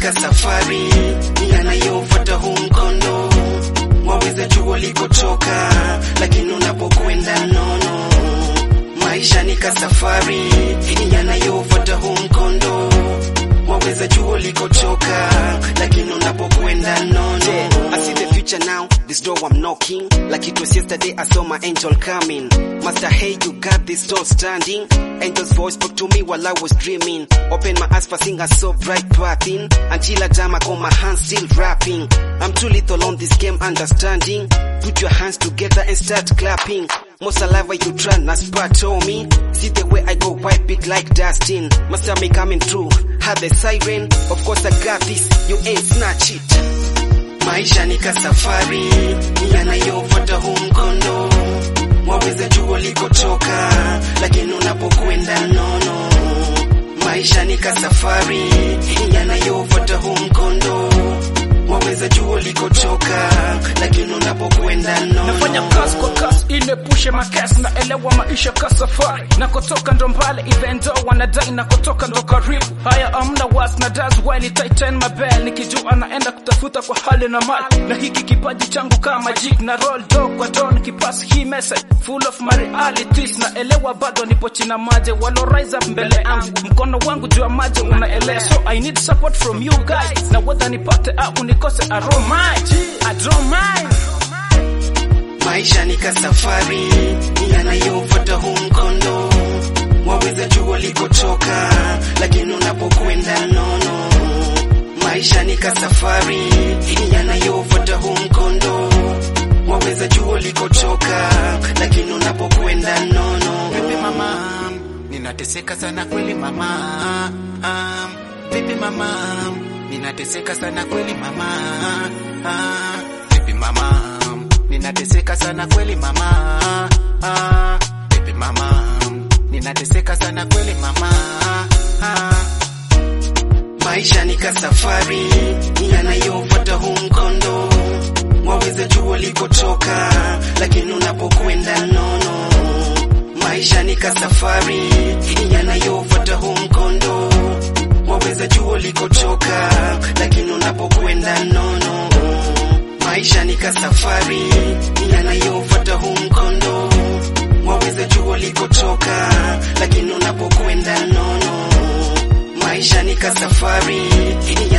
ka safari yanayofuata huu mkondo, waweza jua likotoka, lakini unapokwenda nono. Maisha ni ka safari yanayofuata huu mkondo, waweza jua likotoka, lakini unapokwenda nono. I see the future now, this door I'm knocking. Like it was yesterday, I saw my angel coming. Master, hey, you got this door standing. Angel's voice spoke to me while I was dreaming. Open my eyes for seeing a so bright pathing. Until I jam, I got my hands still rapping. I'm too little on this game, understanding. Put your hands together and start clapping. Most saliva you try, na spat on me. See the way I go white big like Dustin. Master me coming through. Had the siren. Of course I got this. You ain't snatch it. Maisha ni ka safari yanayofuata huu mkondo, waweza jua likotoka, lakini unapokwenda nono. Maisha ni ka safari yanayofuata huu mkondo, waweza jua likotoka, lakini unapokwenda nono. nafanya kazi kwa kasi inepushe makesi naelewa maisha ka safari nakotoka ndo mbali even though wanadai nakotoka ndo karibu haya amna was na das while tighten my bell nikijua naenda kutafuta kwa hali na mali na hiki kipaji changu kama jig na roll do kwa don kipasi hii message full of my realities naelewa bado nipo china maje walo rise up mbele yangu mkono wangu juu ya maji unaelea so i need support from you guys na whether nipate au nikose I don't mind I don't mind Maisha ni ka safari yanayofuata huu mkondo, waweza jua likotoka, lakini unapokwenda nono. Maisha ni ka safari yanayofuata huu mkondo, waweza jua likotoka, lakini unapokwenda nono. Vipi mama, ninateseka sana kweli mama. Ah, Vipi mama, ninateseka sana kweli mama. Ah, Vipi mama, ninateseka sana kweli mama. Ah, Vipi mama, ninateseka sana kweli mama. Ah, Maisha ni ka safari yanayofuata huu mkondo, waweza jua likotoka, lakini unapokwenda nono. Maisha ni ka safari yanayofuata huu mkondo, waweza jua likotoka, lakini unapokwenda nono. Maisha ni ka safari yanayofuata huu mkondo, waweza jua likotoka, lakini unapokwenda nono. Maisha ni ka safari